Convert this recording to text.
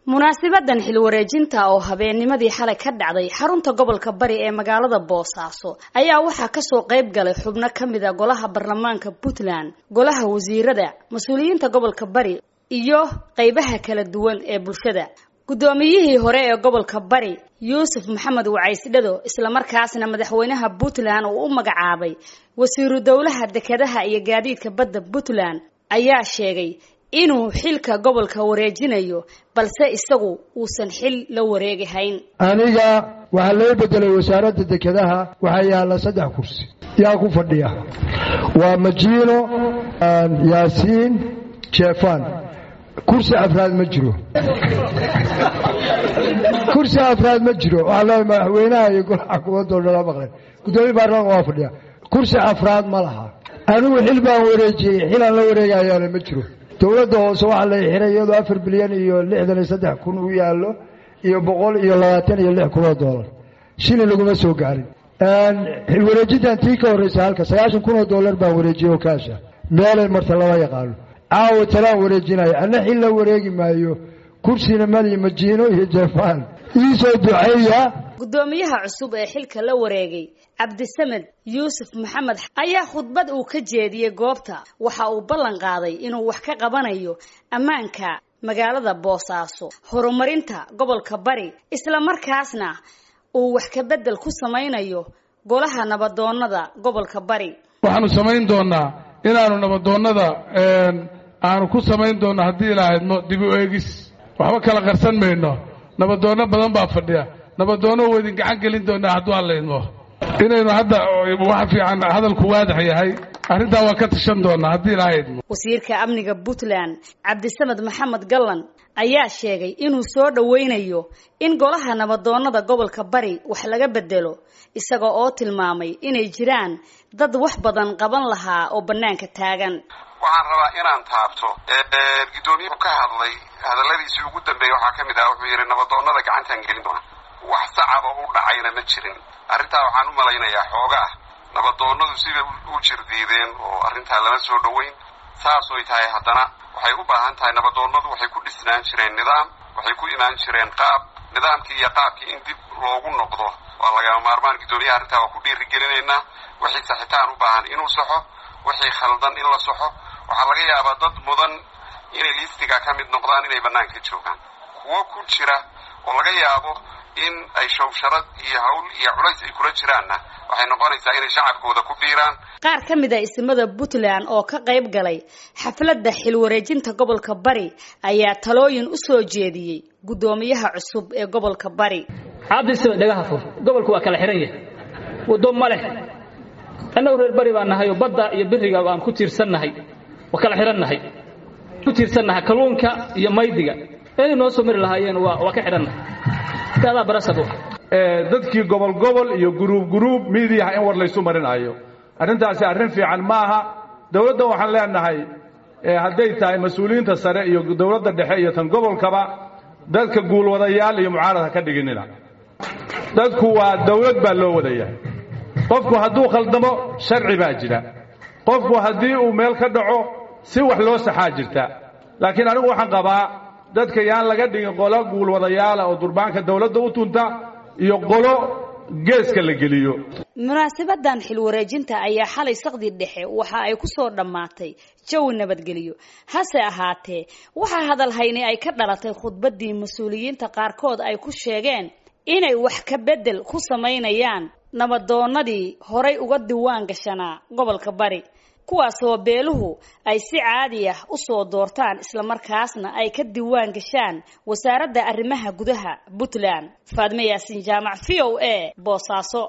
munaasibadan xil wareejinta oo habeennimadii xalay ka dhacday xarunta gobolka bari ee magaalada boosaaso ayaa waxaa kasoo qayb galay xubno ka mid a golaha baarlamaanka puntland golaha wasiirada mas-uuliyiinta gobolka bari iyo qeybaha kala duwan ee bulshada guddoomiyihii hore ee gobolka bari yuusuf maxamed wacaysdhado islamarkaasna madaxweynaha puntland uu u magacaabay wasiiru dowlaha dekedaha iyo gaadiidka badda puntland ayaa sheegay inuu xilka gobolka wareejinayo balse isagu uusan xil la wareegihayn aniga waxaa loo bedelay wasaaradda dekedaha waxaa yaalla saddex kursi yaa ku fadhiya waa majiino yaasiin jeefan kursi afraad ma jiro kursi afraad ma jiro waxaa leeya madaxweynaha iyo golaha xukuumadoo dhala maqleen guddoomiye baarlamanka waa fadhiya kursi afraad ma laha anigu xil baan wareejiyey xilaan la wareegayaana ma jiro dowladda hoose waxaa la xiray iyadoo afar bilyan iyo lixdan iyo saddex kun u yaallo iyo boqol iyo labaatan iyo lix kun oo doolar shilin laguma soo gaarin xil wareejintan tii ka horreysa halka sagaashan kun oo dollar baan wareejiyey oo kaasha meelay marta lama yaqaano caawa talaan wareejinayo anna xil la wareegi maayo kursina mali majiino iyo jefaan iisoo duceeya guddoomiyaha cusub ee xilka la wareegay cabdisamed yuusuf maxamed ayaa khudbad uu ka jeediyey goobta waxa uu ballan qaaday inuu wax ka qabanayo ammaanka magaalada boosaaso horumarinta gobolka bari islamarkaasna uu wax ka beddel ku samaynayo golaha nabadoonnada gobolka bari waxaanu samayn doonaa inaanu nabadoonnada aanu ku samayn doonno haddii ilaahadmo dib u eegis waxba kala qarsan mayno nabadoonno badan baa fadhiya nabadoonno waa idin gacan gelin doonaa hadduu allaydmo inaynu hadda wax fiican hadalku waadax yahay arrintaa waa ka tashan doonaa haddii ilaahadmo wasiirka amniga puntland cabdisamed maxamed gallan ayaa sheegay inuu soo dhoweynayo in golaha nabadoonnada gobolka bari wax laga bedelo isaga oo tilmaamay inay jiraan dad wax badan qaban lahaa oo bannaanka taagan waxaan rabaa inaan taabto guddoomiyuhu ka hadlay hadalladiisii ugu dambeeyey waxaa ka mid ah wuxuu yidhi nabadoonnada gacantaan gelin doona wax sacaba u dhacayna ma jirin arrintaa waxaan u malaynayaa xoogaa nabadoonnadu sibay u jirdiideen oo arrintaa lama soo dhoweyn saasoy tahay haddana waxay u baahan tahay nabadoonnadu waxay ku dhisnaan jireen nidaam waxay ku imaan jireen qaab nidaamkii iyo qaabkii in dib loogu noqdo waa lagama maarmaan guddoomiyaha arrintaa waa ku dhiirigelinaynaa wixii saxitaan u baahan inuu saxo wixii khaldan in la saxo waxaa laga yaabaa dad mudan inay liistiga ka mid noqdaan inay bannaanka joogaan kuwo ku jira oo laga yaabo in ay shawsharad iyo hawl iyo culays ay kula jiraanna waxay noqonaysaa inay shacabkooda ku biiraan qaar ka mid a ismada puntland oo ka qayb galay xafladda xil wareejinta gobolka bari ayaa talooyin u soo jeediyey guddoomiyaha cusub ee gobolka bari cabdisame dhagaha fur gobolku waa kala xihan yahay waddo ma leh annagu reer bari baan nahay oo badda iyo biriga aan ku tiirsannahay waa kala xidhannahay ku tiirsannahay kalluunka iyo maydiga inay noo soo mari lahaayeen waa waa ka xidhannahay kaadaa barasab dadkii gobol gobol iyo guruub guruub miidiyaha in war laysu marinayo arrintaasi arrin fiican ma aha dowladda waxaan leenahay hadday tahay mas-uuliyiinta sare iyo dowladda dhexe iyo tan gobolkaba dadka guulwadayaal iyo mucaarad ha ka dhiginina dadku waa dowlad baa loo wadayahay qofku hadduu khaldamo sharci baa jira qofku haddii uu meel ka dhaco si wax loo saxaa jirta laakiin anigu waxaan qabaa dadka yaan laga dhigin qolo guulwadayaala oo durbaanka dowladda u tunta iyo qolo geeska la geliyo munaasabadan xil wareejinta ayaa xalay saqdi dhexe waxa ay ku soo dhammaatay jawi nabadgelyo hase ahaatee waxaa hadalhayni ay ka dhalatay khudbaddii mas-uuliyiinta qaarkood ay ku sheegeen inay wax ka beddel ku samaynayaan nabadoonnadii horay uga diwaan gashanaa gobolka bari kuwaasoo beeluhu ay si caadi ah u soo doortaan islamarkaasna ay ka diwaan gashaan wasaaradda arrimaha gudaha puntland faadme yaasin jaamac v o a boosaaso